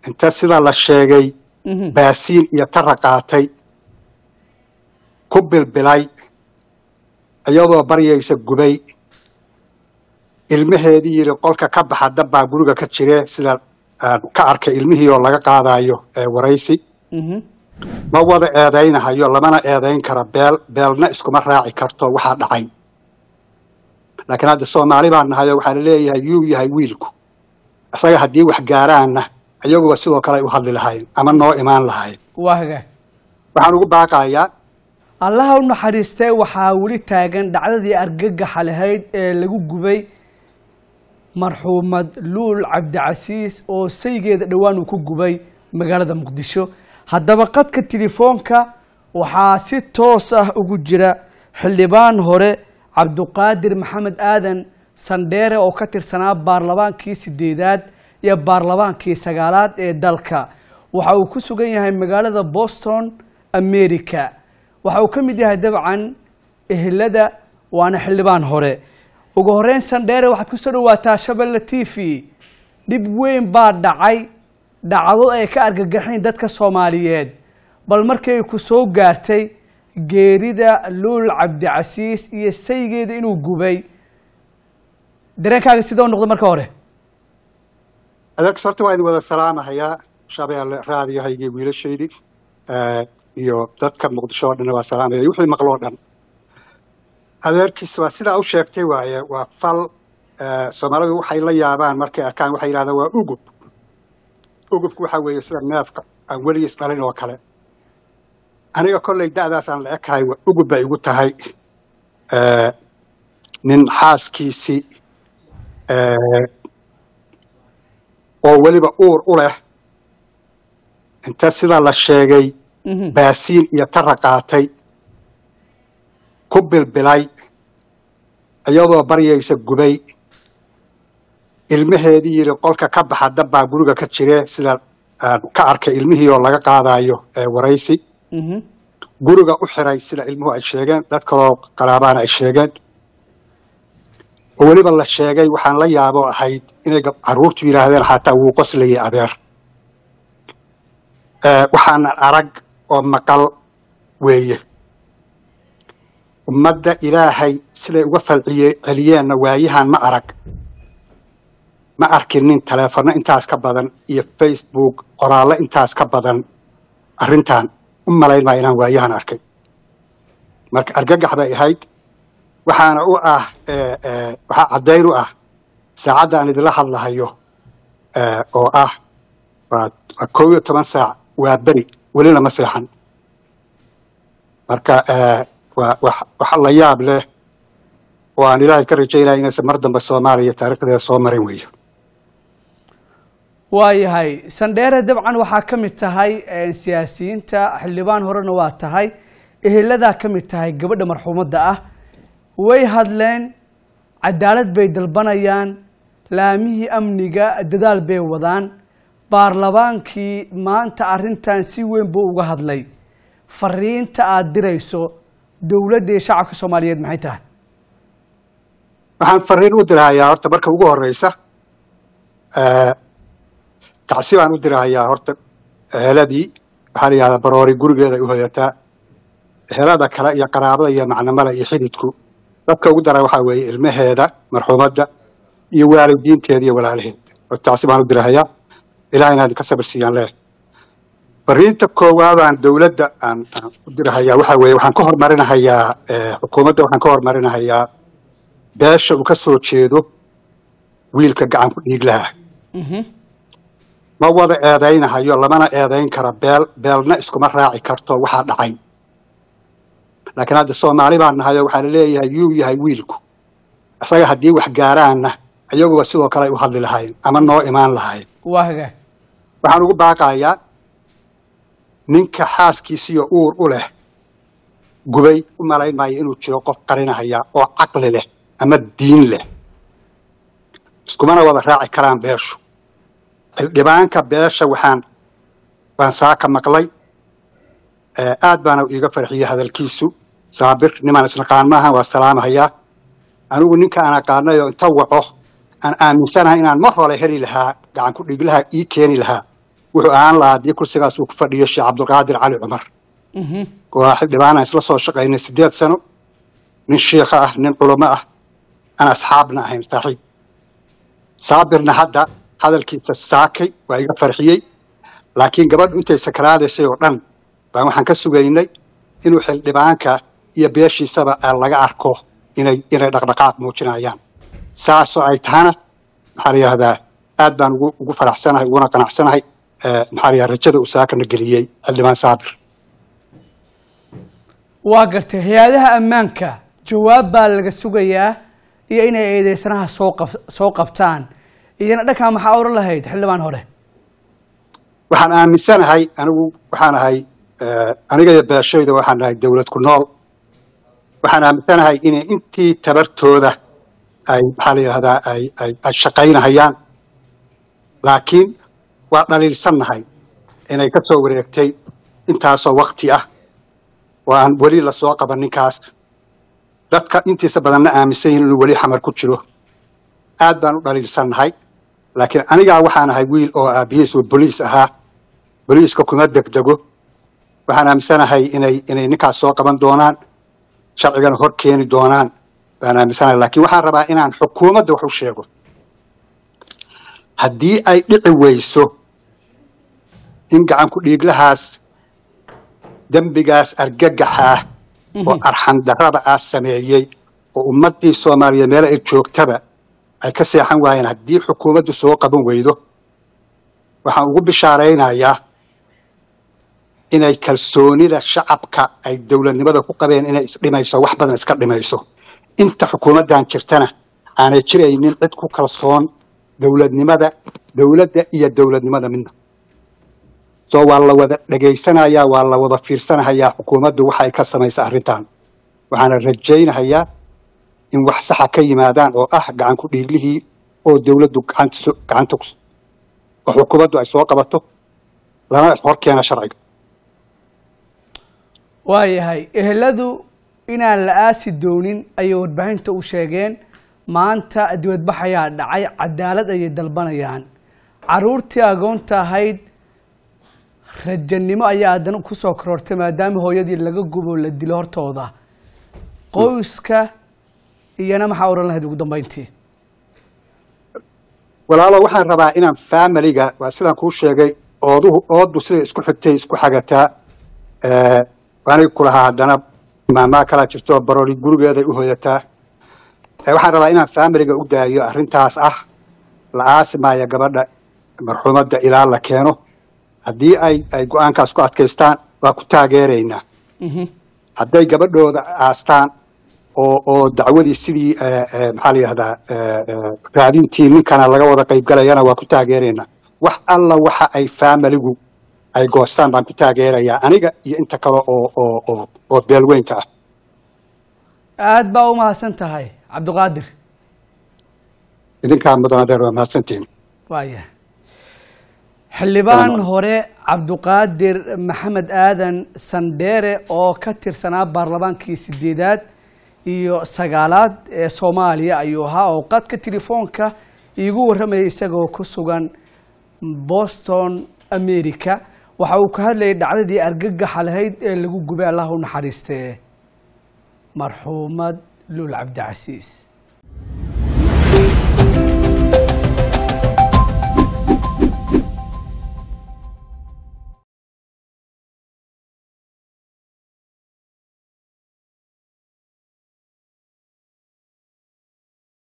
inta sida la sheegay baasiin iyo tara qaatay ku bilbilay iyadoo baryaysa gubay ilmaheedii yidhi qolka ka baxa dabbaa guriga ka jire sida aan ka arkay ilmihii oo laga qaadayo waraysi ma wada eedaynahayo lamana eedayn kara beel beelna iskuma raaci karto waxaa dhacay laakiin hadda soomaali baan nahayo waxaa laleeyahay yuu yahay wiilku isaga haddii wax gaaraanna iyaguba sidoo kale ay u hadli lahayn ama noo imaan lahayn waa hagaag waxaan ugu baaqayaa allaha u naxariistee waxaa weli taagan dhacdadii argagaxa lahayd ee lagu gubay marxuumad luul cabdicasiis oo saygeeda dhowaan uu ku gubay magaalada muqdisho haddaba qadka telefoonka waxaa si toos ah ugu jira xildhibaan hore cabduqaadir maxamed aadan sandheere oo ka tirsanaa baarlamaankii sideedaad iyo baarlamaankii sagaalaad ee dalka waxa uu ku sugan yahay magaalada boston america waxa uu ka mid yahay dabcan ehelada waana xildhibaan hore ugu horeyn sandheere waxaad ku soo dhawaataa shabelle t v dhib weyn baa dhacay dhacdo ay ka argagaxayn dadka soomaaliyeed bal markay ku soo gaartay geerida luul cabdicasiis iyo saygeeda inuu gubay dareenkaaga sidoo noqdo marka hore adeerkas horta waa idin wada salaamahayaa shabeelle raadiyahaygii wiilashaydii iyo dadka muqdisho oo dhanna waa salaamaya wixii maqloo dhan adeerkiis waa sidaa u sheegtay waaye waa fal soomaalidu waxay la yaabaan markay arkaan waxay yidhahdaan waa ugub ugubku waxaa weeye sida neefka aan weligiis dhalin oo kale aniga kollay da'daasaan la ekahay ugub bay igu tahay nin xaaskiisii oo weliba uur u leh inta sida la sheegay baasiin iyo tara qaatay ku bilbilay iyadoo baryaysa gubay ilmaheedii yidhi qolka ka baxa dabbaa guriga ka jire sida aan ka arkay ilmihii oo laga qaadayo waraysi guriga u xiray sida ilmuhu ay sheegeen dad kaloo qaraabaana ay sheegeen oo weliba la sheegay waxaan la yaabo ahayd inay carruurtu yidhaahdeen xataa wuu qoslayay adeer waxaanan arag oo maqal weeye ummadda ilaahay siday uga falciye celiyeenna waayahan ma arag ma arkinin taleefanno intaas ka badan iyo facebook qoraallo intaas ka badan arrintan u malayn maa inaan waayahan arkay marka argagax bay ahayd waxaana u ah waxaa caddayn u ah saacadda aan idinla hadlahayo oo ah waa waa kow iyo toban saac waa beri welina ma seexan marka waa wax la yaab leh oo aan ilaahay ka rajaynaya inaysan mar dambe soomaaliya taarikhdeeda soo marin weeyo waayahay sandheere dabcan waxaa ka mid tahay siyaasiyiinta xildhibaan horena waa tahay eheladaa ka mid tahay gabadha marxuumadda ah way hadleen cadaalad bay dalbanayaan laamihii amniga dadaal bay wadaan baarlamaankii maanta arrintan si weyn buu uga hadlay fariinta aada dirayso dowladda iyo shacabka soomaaliyeed maxay tahay waxaan fariin u dirahayaa horta marka ugu horeysa tacsi baan u dirahayaa horta eheladii waxaa la yidhahdaa baroori gurigeeda ay u hoyataa ehelada kale iyo qaraabada iyo macnamada iyo xididku dadka ugu dara waxaa weeye ilmaheeda marxuumadda iyo waalidiinteeda iyo walaalaheed horta tacsi baan u dirahayaa ilaah inaa idinka sabir siiyaan leh fariinta koowaadaan dowladda aan aan u dirahayaa waxaa weeye waxaan ka hormarinahayaa xukuumadda waxaan ka hormarinahayaa beesha uu ka soo jeedo wiilka gacan ku dhiiglaha ma wada eedaynahayo lamana eedayn kara beel beelna iskuma raaci karto waxaa dhacay laakiin hadda soomaali baan nahayo waxaa laleeyahay yuu yahay wiilku isaga haddii wax gaaraanna iyaguba sidoo kale ay u hadli lahayn ama noo imaan lahayn waa hagaag waxaan ugu baaqayaa ninka xaaskiisiyo uur u leh gubay u malayn maayo inuu jiro qof qarinahaya oo caqli leh ama diin leh iskumana wada raaci karaan beeshu xildhibaanka beesha waxaan baan saaka maqlay aad baana iiga farxiyey hadalkiisu saabir nimaan isnaqaan maaha waa salaamahayaa anigu ninka aan aqaanay oo inta waco aan aaminsanahay inaan mar hore heli lahaa gacan ku dhiglaha ii keeni lahaa wuxuu ahaan lahaa haddii kursigaas uu ku fadhiyo sheekh cabdulqaadir cali cumar Mhm. oo xildhibaan aan isla soo shaqaynay sideed sano nin shiikha ah nin culamo ah aan asxaabna ahayn saaxiib saabirna hadda hadalkiisa saakay waa iga farxiyey laakiin gabadhu intay sakaraadaysay oo dhan baan waxaan ka sugaynay inuu xildhibaanka iyo beeshiisaba aan laga arko inay inay dhaqdhaqaaq muujinayaan saasoo ay tahana maxaa la yidhahdaa aad baan ugu ugu faraxsanahay uguna qanacsanahay eh, maxaa la yidhahdaa rajada uu saakana geliyey xildhibaan saabir waa gartay hay-adaha ammaanka jawaab baa laga sugayaa iyo inay eedeysanaha soo qab soo qabtaan iyana dhankaa maxaa oran lahayd xildhibaan hore waxaan aaminsanahay anigu waxaan ahay eh, aniga iyo beeshayda waxaan ahay dawlad ku nool waxaan aaminsanahay inay intii tabartooda ay maxaa la yidhahdaa ay ay ay shaqaynahayaan laakiin waa dhaliilsannahay inay ka soo wareegtay intaasoo wakti ah oo aan weli lasoo qaban ninkaas dadka intiisa badanna aaminsan yihin inuu weli xamar ku jiro aad baan u dhaliilsannahay laakiin anigaa waxaan ahay wiil oo aabihiis uu boliis ahaa boliiska kuma degdego waxaan aaminsanahay inay inay ninkaas soo qaban doonaan sharcigana hor keeni doonaan baan aaminsanahay laakiin waxaan rabaa inaan xukuumadda wax u sheego haddii ay dhici weyso in gacan ku dhiiglahaas dembigaas argagaxa ah oo arxan darrada ah sameeyey oo ummaddii soomaaliyeed meel ay joogtaba ay ka seexan waayeen haddii xukuumaddu soo qaban weydo waxaan ugu bishaaraynayaa inay kalsoonida shacabka ay dowladnimada ku qabeen inay isdhimayso wax badan iska dhimayso inta xukuumaddan jirtana aanay jiraynin cid ku kalsoon dowladnimada dowladda iyo dowladnimada midna soo waa la wada dhegaysanayaa waa la wada fiirsanahayaa xukuumaddu waxay ka samaysa arrintan waxaana rajaynahayaa in wax saxa ka yimaadaan oo ah gacan ku dhiiglihii oo dowladdu gacanta so- gacanta ku oo xukuumaddu ay soo qabato lana hor keena sharciga waayahay eheladu inaan la aasi doonin ayay warbaahinta u sheegeen maanta dibadbax ayaa dhacay cadaalad ayay dalbanayaan caruurtii agoonta ahayd rajanimo ayaa haddana kusoo korortay maadaama hooyadii laga gubo la dilo hortooda qoyska iyana maxaa oran lahayd ugu dambeyntii walaalo waxaan rabaa inaan familiga waa sidaan kuu sheegay ooduhu ooddu siday isku xigtay isku xagataa eh, aniga kulahaa haddana maamaa kalaa jirto barooli gurigeeday u hoyataa Eh, waxaan rabaa inaan familiga u daayo arrintaas ah la aasi maayo gabadha marxuumadda ilaa la keeno haddii ay ay go-aankaas ku adkaystaan waa ku taageeraynaa Mhm. hadday gabadhooda aastaan oo oo dacwadii sidii eh, eh, maxaa la yidhahdaa eh, eh, raadintii ninkana laga wada qaybgalayana waa ku taageeraynaa wax alla waxa ay faamiligu ay goostaan baan ku taageerayaa aniga iyo inta kale oo oo oo oo beelweynta ah aad baa u mahadsan tahay cabdiqaadir idinkaa mudan adeer waa mahadsantihin waaya xildhibaan hore cabdiqaadir maxamed aadan sandheere oo ka tirsanaa baarlamaankii sideedaad iyo sagaalaad ee soomaaliya ayuu ahaa oo qadka telefoonka iigu warramayay isagoo ku sugan boston america waxa uu ka hadlayay dhacdadii argagaxa lahayd ee lagu gubay allah u naxariistee marxuumad luul cabdicasiis